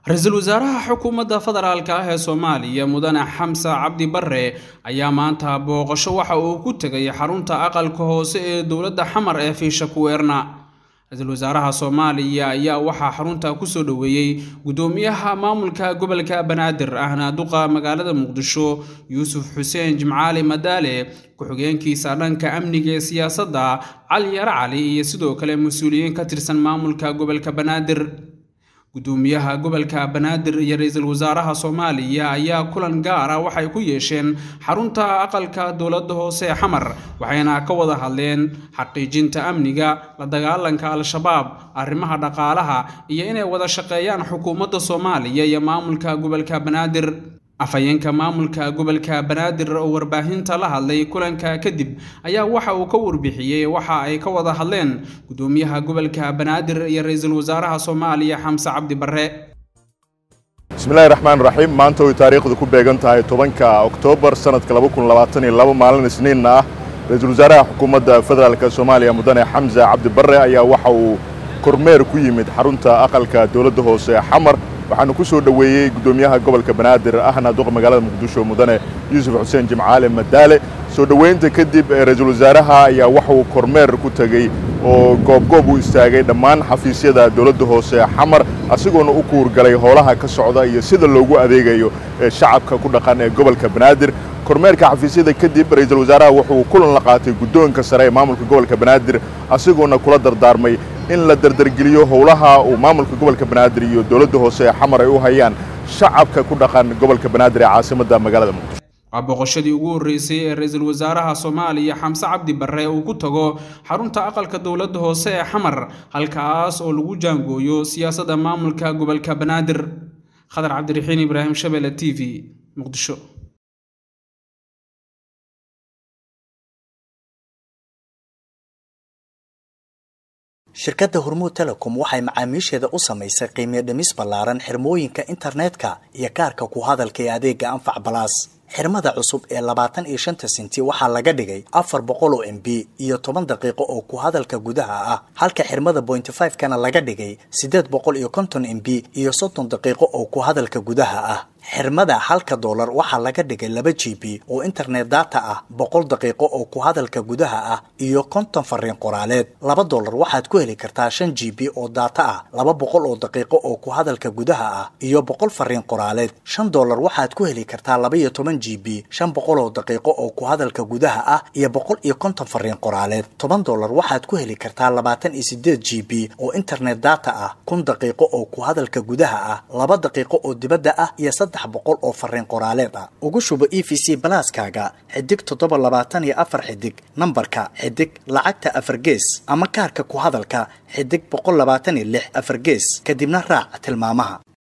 ra-iisul wasaaraha xukuumadda federaalk ah ee soomaaliya mudane xamse cabdi bare ayaa maanta booqasho waxa uu ku tegay xarunta aqalka hoose ee dowladda xamar ee fiisha kuweerna ra-iisul wasaaraha soomaaliya ayaa waxaa xarunta kusoo dhoweeyey guddoomiyaha maamulka gobolka banaadir ahna duqa magaalada muqdisho yuusuf xuseen jimcaali madaale ku-xigeenkiisa dhanka amniga ee siyaasadda cali yare cali iyo sidoo kale mas-uuliyiin ka tirsan maamulka gobolka banaadir gudoomiyaha gobolka banaadir iyo ra-iisul wasaaraha soomaaliya ayaa kulan gaara waxay ku yeesheen xarunta aqalka dowladda hoose ee xamar waxayna ka wada hadleen xaqiijinta amniga la dagaalanka al-shabaab arrimaha dhaqaalaha iyo inay wada shaqeeyaan xukuumadda soomaaliya iyo maamulka gobolka banaadir afhayeenka maamulka gobolka banaadir oo warbaahinta la hadlay kulanka kadib ayaa waxa uu ka warbixiyey waxa ay ka wada hadleen gudoomiyaha gobolka banaadir iyo ra-iisul wasaaraha soomaaliya xamse cabdi bare bismillahi raxmaan raxiim maanta way taariikhdu ku beegan tahay tobanka oktoobar sanadka maalin isniinna ah ra-iisul wasaaraha xukuumadda federaalk soomaaliya mudane xamse cabdi bare ayaa waxa uu kormeer ku yimid xarunta aqalka dowladda hoose xamar waxaanu ku soo dhoweeyey guddoomiyaha gobolka banaadir ahna duqa magaalada muqdisho mudane yuusuf xuseen jimcaale madaale soo dhoweynta kadib ra-iisul wasaaraha ayaa waxa uu kormeer ku tegey oo goobgoob u istaagay dhammaan xafiisyada dowladda hoose xamar asigoona u kuurgalay howlaha ka socda iyo sida loogu adeegayo shacabka ku dhaqan ee gobolka banaadir kormeerka xafiisyada kadib ra-iisul wasaaraha wuxuu kulan la qaatay guddoonka sare ee maamulka gobolka banaadir asigoona kula dardaarmay in la dardargeliyo howlaha uu maamulka gobolka banaadir iyo dowladda hoose ee xamar ay u hayaan shacabka ku dhaqan gobolka banaadir ee caasimadda magaalada muqdisho waa boqoshadii ugu horreysay ee ra-iisul wasaaraha soomaaliya xamse cabdi bare uu ku tago xarunta aqalka dowladda hoose ee xamar halkaas oo lagu jaangooyo siyaasadda maamulka gobolka banaadir khadar cabdiraxiin ibraahim shabele t v muqdisho shirkadda hormuud telecom waxay macaamiisheeda u samaysay qiimiyo dhimis ballaaran xirmooyinka internetka iyo kaarka ku hadalka ee adeega anfac balaas xirmada cusub ee labaatan iyo shanta sinti waxaa laga dhigay afar boqol oo m b iyo toban daqiiqo oo ku hadalka gudaha ah halka xirmada bointy five kana laga dhigay siddeed boqol iyo konton m b iyo soddon daqiiqo oo ku hadalka gudaha ah xirmada halka doolar waxaa laga dhigay laba g b oo internet data ah boqol daqiiqo oo ku hadalka gudaha ah iyo konton fariin qoraaleed laba doolar waxaad ku heli kartaa shan g b oo data ah laba boqol oo daqiiqo oo ku hadalka gudaha ah iyo boqol fariin qoraaleed shan doolar waxaad ku heli kartaa laba iyo toban g b shan boqol oo daqiiqo oo ku hadalka gudaha ah iyo boqol iyo konton fariin qoraaleed toban doolar waxaad ku heli kartaa labaatan iyo sideed g b oo internet data ah kun daqiiqo oo ku hadalka gudaha ah laba daqiiqo oo dibadda ah iyo saddex boqol oo fariin qoraaleed ah ugu shubo e v c balaaskaaga xidig toddoba labaatan iyo afar xidig nambarka xidig lacagta afar gees ama kaarka ku hadalka xidig boqol labaatan iyo lix afar gees kadibna raac tilmaamaha